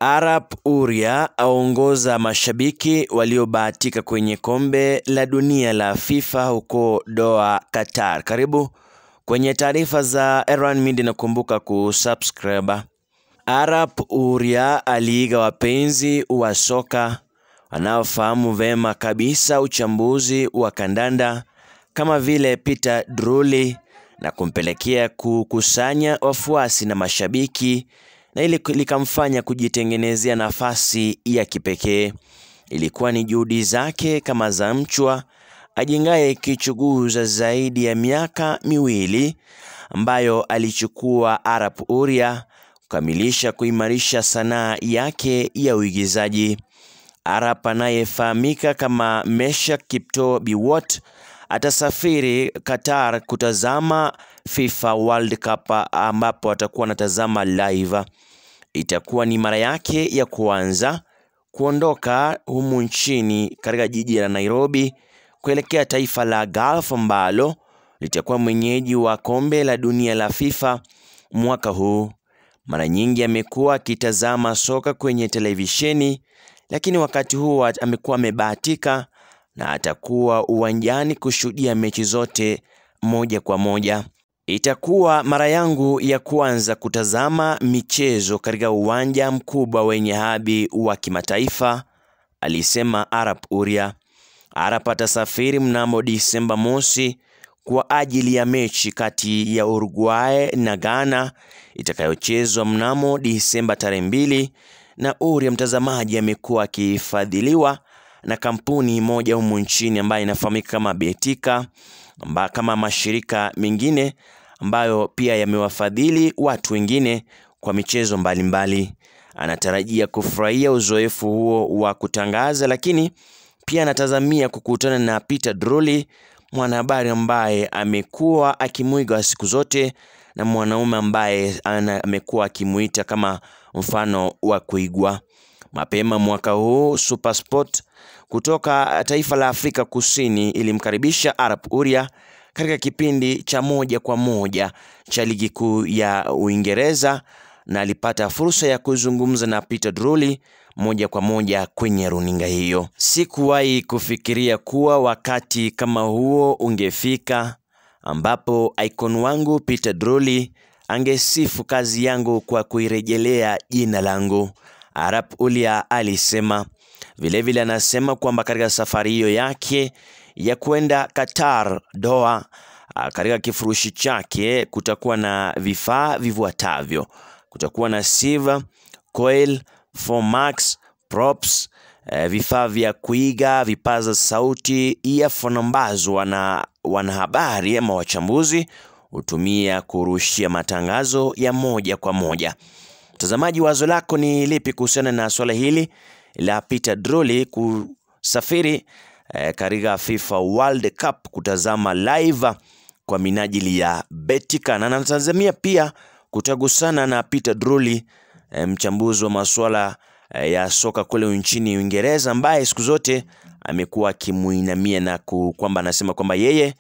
Arap Uria aongoza mashabiki waliobahatika kwenye kombe la dunia la FIFA huko Doha, Qatar. Karibu kwenye taarifa za Erwan Media na kumbuka kusubscribe. Arap Uria aliiga wapenzi wa soka wanaofahamu vema kabisa uchambuzi wa kandanda kama vile Peter Drury na kumpelekea kukusanya wafuasi na mashabiki na ili likamfanya kujitengenezea nafasi ya kipekee. Ilikuwa ni juhudi zake kama za mchwa ajengaye kichuguza zaidi ya miaka miwili ambayo alichukua Arap Uria kukamilisha kuimarisha sanaa yake ya uigizaji. Arap anayefahamika kama Meshack Kiptoo Biwott atasafiri Qatar kutazama FIFA World Cup ambapo atakuwa anatazama live. Itakuwa ni mara yake ya kwanza kuondoka humu nchini katika jiji la Nairobi kuelekea taifa la Gulf ambalo litakuwa mwenyeji wa kombe la dunia la FIFA mwaka huu. Mara nyingi amekuwa akitazama soka kwenye televisheni, lakini wakati huu amekuwa amebahatika na atakuwa uwanjani kushuhudia mechi zote moja kwa moja. Itakuwa mara yangu ya kwanza kutazama michezo katika uwanja mkubwa wenye hadhi wa kimataifa, alisema Arap Uria. Arap atasafiri mnamo Disemba mosi kwa ajili ya mechi kati ya Uruguay na Ghana itakayochezwa mnamo Disemba tarehe mbili, na Uria mtazamaji amekuwa akifadhiliwa na kampuni moja humu nchini ambayo inafahamika kama Betika amba, kama mashirika mengine ambayo pia yamewafadhili watu wengine kwa michezo mbalimbali mbali. Anatarajia kufurahia uzoefu huo wa kutangaza, lakini pia anatazamia kukutana na Peter Drury, mwanahabari ambaye amekuwa akimwiga siku zote na mwanaume ambaye amekuwa akimuita kama mfano wa kuigwa. Mapema mwaka huu SuperSport kutoka taifa la Afrika Kusini ilimkaribisha Arap Uria katika kipindi cha moja kwa moja cha ligi kuu ya Uingereza na alipata fursa ya kuzungumza na Peter Drury moja kwa moja kwenye runinga hiyo. Sikuwahi kufikiria kuwa wakati kama huo ungefika ambapo icon wangu Peter Drury angesifu kazi yangu kwa kuirejelea jina langu, Arap Uria alisema. Vilevile vile anasema kwamba katika safari hiyo yake ya kwenda Qatar Doha, katika kifurushi chake kutakuwa na vifaa vifuatavyo: kutakuwa na sieve, coil, formax, props, eh, vifaa vya kuiga, vipaza sauti, earphone ambazo wana wanahabari ama wachambuzi hutumia kurushia matangazo ya moja kwa moja. Mtazamaji, wazo lako ni lipi kuhusiana na swala hili la Peter Drury kusafiri eh, katika FIFA World Cup kutazama live kwa minajili ya Betika, na natazamia pia kutagusana na Peter Drury eh, mchambuzi wa masuala eh, ya soka kule nchini Uingereza ambaye siku zote amekuwa akimuinamia na kwamba anasema kwamba yeye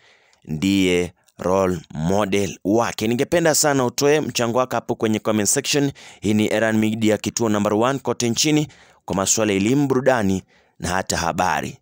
ndiye role model wake. Ningependa sana utoe mchango wako hapo kwenye comment section. Hii ni Erwan Media, kituo number one kote nchini kwa masuala ya elimu, burudani na hata habari.